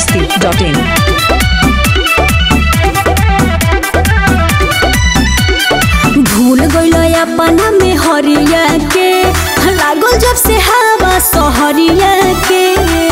masti.in. भूल गइल अपना में हरिया के लागल जब से हवा सहरिया के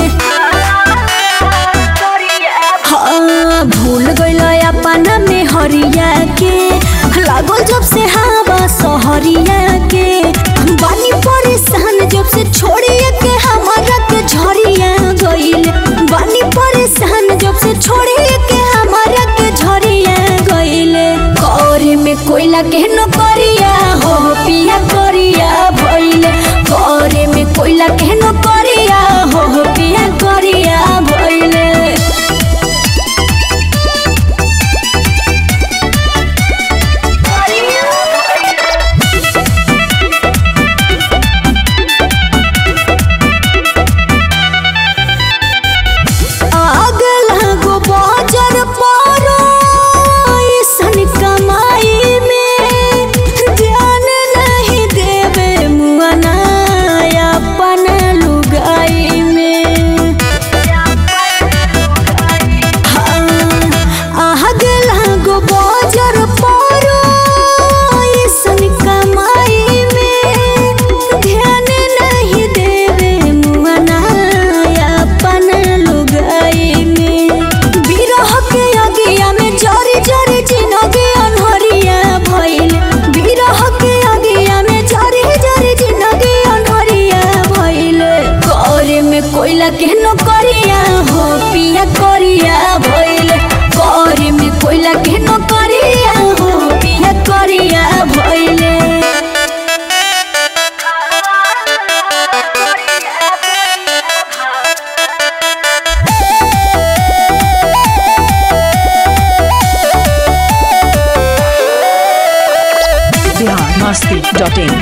हाँ, भूल गइल अपना में हरिया के लागल जब से हवा सहरिया के बानी परेशान जब से छोड़िए के हमारा के झरिया गइल बानी परेशान जब से छोड़िए के हमारा के झरिया गइल करे में कोयला के न करिया हो पिया करिया भइल करे में कोयला के न करिया हो पिया करिया भइल आग लागो बाजार पारो ऐसन कमाई में ध्यान नहीं देवे मुअना अपन लुगाई में हाँ, आग लागो बाजार पारो ऐसन कमाई में ध्यान नहीं देवे मुअना अपन लुगाई में बिरह के अगिया में जरी जरी जिनगी अनहरिया भइल बिरह के अगिया में जरी जरी जिनगी अनहरिया भइल करे में कोयला के न करिया हो पिया करिया भइल करे में कोयला के न करिया हो पिया करिया भइल Bihar masti.in.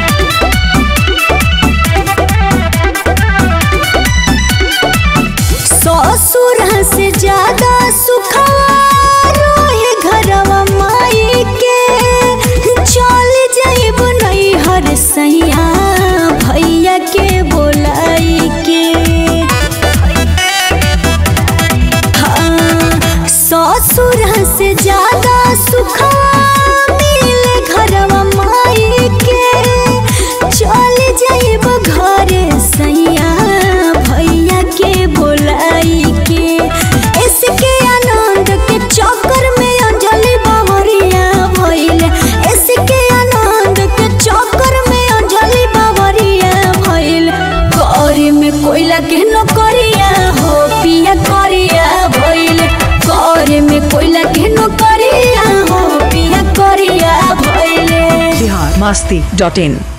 ससुर से ज्यादा सुखवा रहे घरवा माई के चल जाइब नहीं हर सैया भैया के बोलाई के हाँ, ससुर से ज्यादा सुखवा मिले घरवा माई के चल जाइब घरे सैया भैया के बोलाई के इसके आनंद के चक्कर में अंजलि बावरिया भइल इसके आनंद के चक्कर में अंजलि बावरिया भइल करे में कोयला के न करिया हो पिया करिया भइल करे में कोयला के न करिया हो पिया करिया भइल Bihar masti.in.